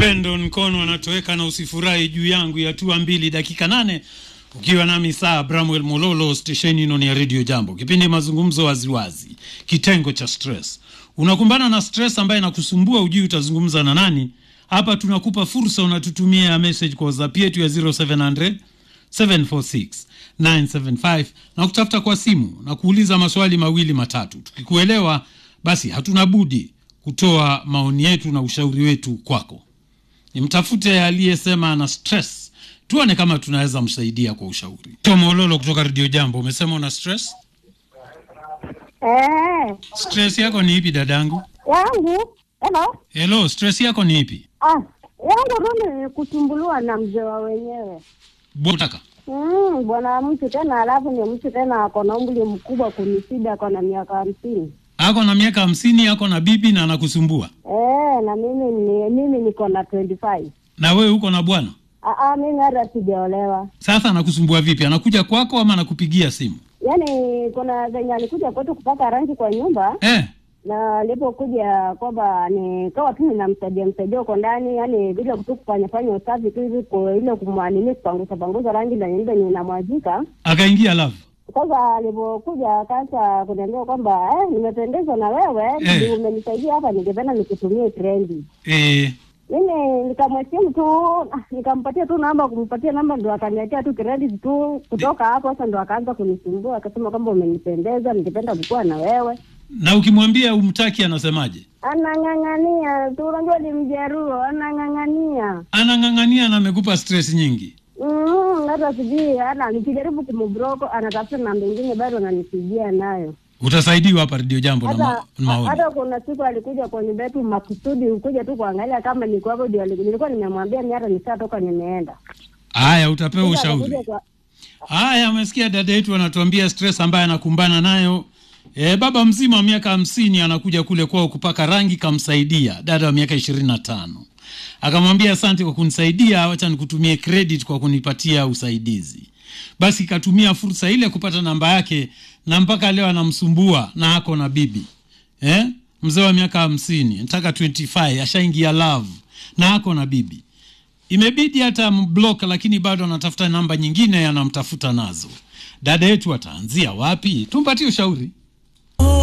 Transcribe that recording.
Pendo Nkono anatoweka na usifurahi juu yangu ya tua mbili dakika nane ukiwa nami saa Bramwell Mololo stesheni ino ni ya Radio Jambo, kipindi mazungumzo waziwazi, kitengo cha stress. Unakumbana na stress ambaye inakusumbua, ujui utazungumza na nani. Hapa tunakupa fursa, unatutumia message kwa WhatsApp yetu ya 0700 746 975 na kutafuta kwa simu na kuuliza maswali mawili matatu. Tukikuelewa basi hatuna budi kutoa maoni yetu na ushauri wetu kwako. Nimtafute aliyesema ana stress, tuone kama tunaweza msaidia kwa ushauri. Tomololo kutoka Radio Jambo, umesema una stress. Eh, Stress yako ni ipi dadangu? yangu hello. Hello, stress yako ni ipi? Ah, yangu tu ni kusumbuliwa na mzee wa wenyewe Botaka. mm, bwana mtu tena, alafu ni mtu tena ako na umri mkubwa kunisida, ako na miaka hamsini. Ako na miaka hamsini, ako na bibi na anakusumbua. Eh, na mimi ni mimi niko na 25. Na wewe uko na bwana? Ah, ah, mimi hata sijaolewa. Sasa anakusumbua vipi? Anakuja kwako ama anakupigia simu? Yaani kuna venye alikuja kwetu kupaka rangi kwa nyumba Eh, na alipokuja kwamba nikawa tu ninamsaidia msaidia huko ndani, yani vile tu kufanya fanya usafi tu hivi kwa ile kumwanini kupanguza panguza rangi na nyumba ninamwajika. akaingia love. Sasa alipokuja akaanza kuniambia kwamba eh, nimependezwa na wewe Eh. ndio umenisaidia hapa, ningependa nikutumie trendi. Eh, Mimi nikamwesimu tu ah, nikampatia tu namba, kumpatia namba ndo akaniachia tu credit tu. Kutoka hapo sasa ndo akaanza kunisumbua, akasema kwamba umenipendeza, ningependa kukuwa na wewe. na ukimwambia umtaki anasemaje? Anang'ang'ania tu, unajua ni Mjaruo, anang'ang'ania Anang'ang'ania na amekupa stress nyingi. Mm, hata sijui ana nikijaribu kumbroko anatafuta namba ingine bado ananipigia nayo. Utasaidiwa hapa Radio Jambo na ma Hata maoni. hata kuna siku alikuja kwa nyumba yetu makusudi, ukuja tu kuangalia kama niko hapo, ndio ali- nilikuwa nimemwambia mimi hata nishatoka nimeenda. Haya, utapewa Sasa ushauri. akakuja kwa- Haya, amesikia dada yetu anatuambia stress ambaye anakumbana nayo. E, baba mzima wa miaka hamsini anakuja kule kwao kupaka rangi, kamsaidia dada wa miaka ishirini na tano akamwambia asante kwa kunisaidia, wacha nikutumie credit kwa kunipatia usaidizi. Basi katumia fursa ile kupata namba yake, na mpaka leo anamsumbua na ako na bibi eh? Mzee wa miaka hamsini nataka 25 ashaingia love na ako na bibi imebidi hata mblock, lakini bado anatafuta namba nyingine anamtafuta nazo. Dada yetu ataanzia wapi? Tumpatie ushauri.